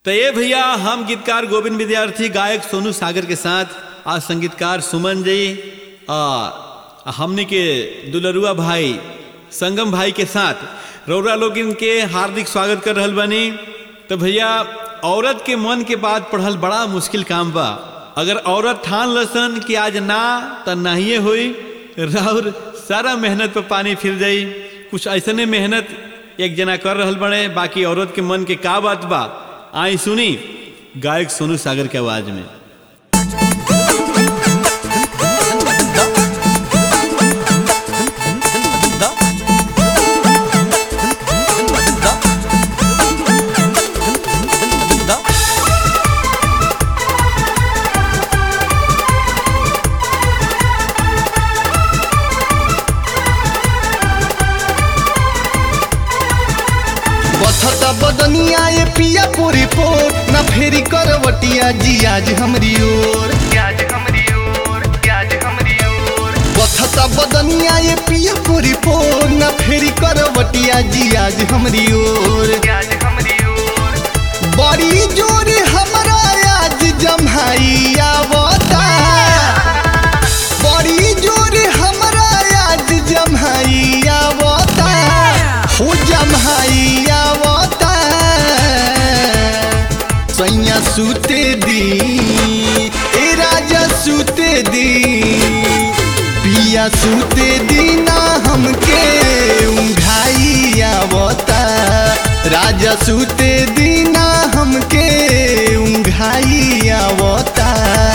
तो ये भैया हम गीतकार गोविंद विद्यार्थी गायक सोनू सागर के साथ आज संगीतकार सुमन जी और हमने के दुलरुआ भाई संगम भाई के साथ रौरा लोग इनके हार्दिक स्वागत कर रहल बनी तो भैया औरत के मन के बात पढ़ल बड़ा मुश्किल काम बा अगर औरत ठान लसन कि आज ना तो नाहिए हुई राउर सारा मेहनत पे पानी फिर जाई कुछ ऐसने मेहनत एक जना कर रहल बड़े बाकी औरत के मन के का बात बा आई सुनी गायक सोनू सागर के आवाज में बथता बदनिया ये पिया पूरी पोर ना फेरी करवटिया जी आज हमरी ओर आज हमरी ओर आज हमरी ओर बथता बदनिया ये पिया पूरी पोर ना फेरी करवटिया जी आज हमरी ओर आज हमरी ओर बड़ी जोर हमरा आज जम्हाई आवता बड़ी जोर हमरा आज जम्हाई आवता हो जम्हाई आवता सैया सूते दी ए राजा सूते दी पिया सूते दी ना हमके उंघाई आवता राजा सूते दी ना हमके उंघाई आवता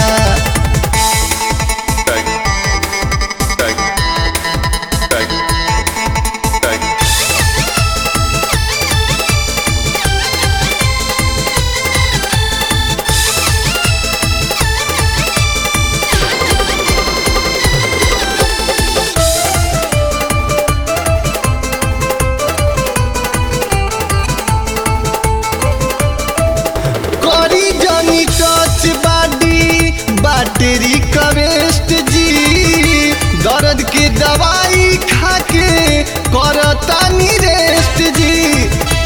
करी जानी टच बाडी बैटरी कवेस्ट जी दर्द के दवाई खाके करतानी रेस्ट जी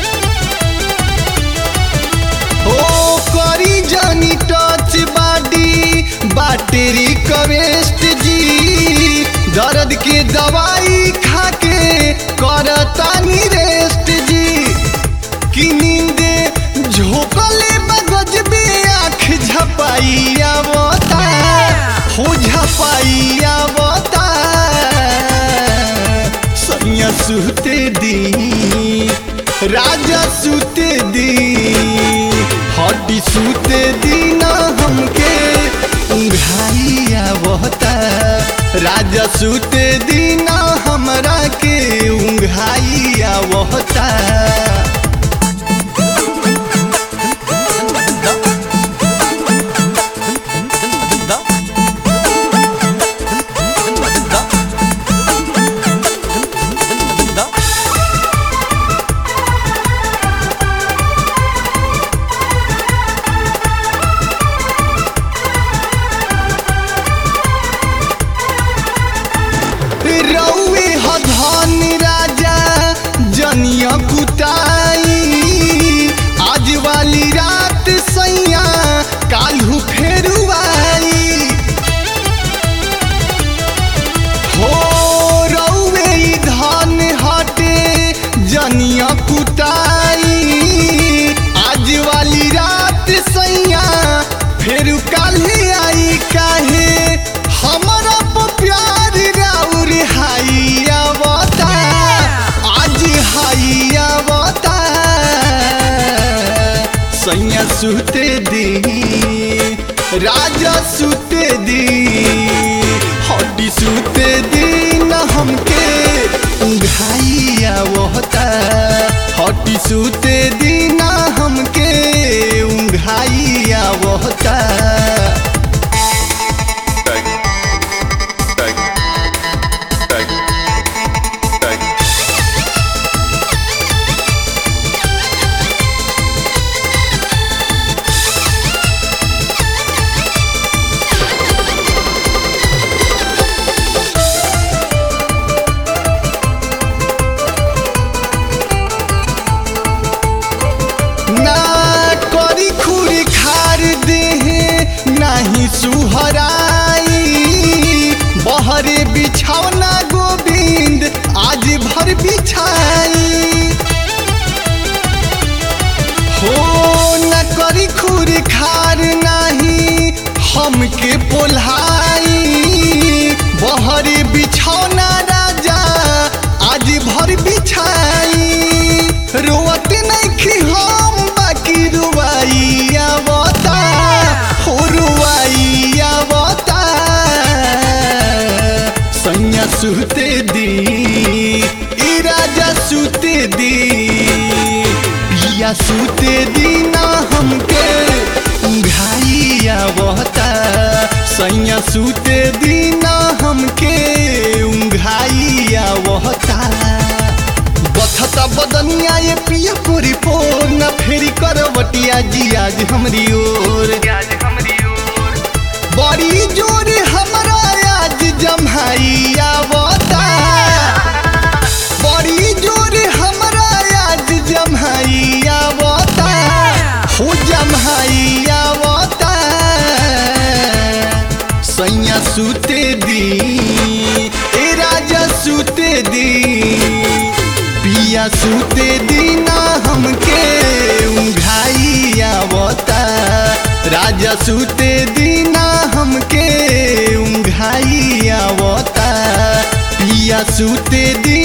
ओ करी जानी टच बाडी बैटरी कवेस्ट जी दर्द के दवाई खाके करतानी रेस्ट जी कि नींदे झोंकले मगज में आँख झपाई आवता हो झपाई आवता सैया सुते दी राजा सुते दी हड्डी सुते दी ना हमके उंघाई आवता राजा सुते दी ना हमरा के उंघाई आवता रौवे हधन राजा जनिया कुटाई आज वाली रात सैया काल्हू फेरुआई हो रौवे ई धन हटे जनिया कुटाई आज वाली रात सैया फेर काल्हे आई काहे हमरा पर प्यार राउर हाई आवता आज हाई आवता सैया सुते दी राजा सुते दी हड्डी सुते दी न हमके उंघाई आवता हड्डी सुते दी न हमके उंघाई आवता ना करी सूते दीना हमके उंघाई आवता सैया सूते दीना हमके उंघाई आवता बथता बदनिया ये पिया पूरी पोर न फेरी करवटिया जी आज हमरी ओर आज हमरी ओर बड़ी जोर हमरा आज जम्हाई आवता बड़ी जोर हमरा आज जम्हाई आवता हो जम्हाई आवता सैया सूते दी ए राजा सूते दी पिया सूते दीना हमके उंघाई आवता राजा सूते दीना हमके उंघाई आवता पिया सूते दी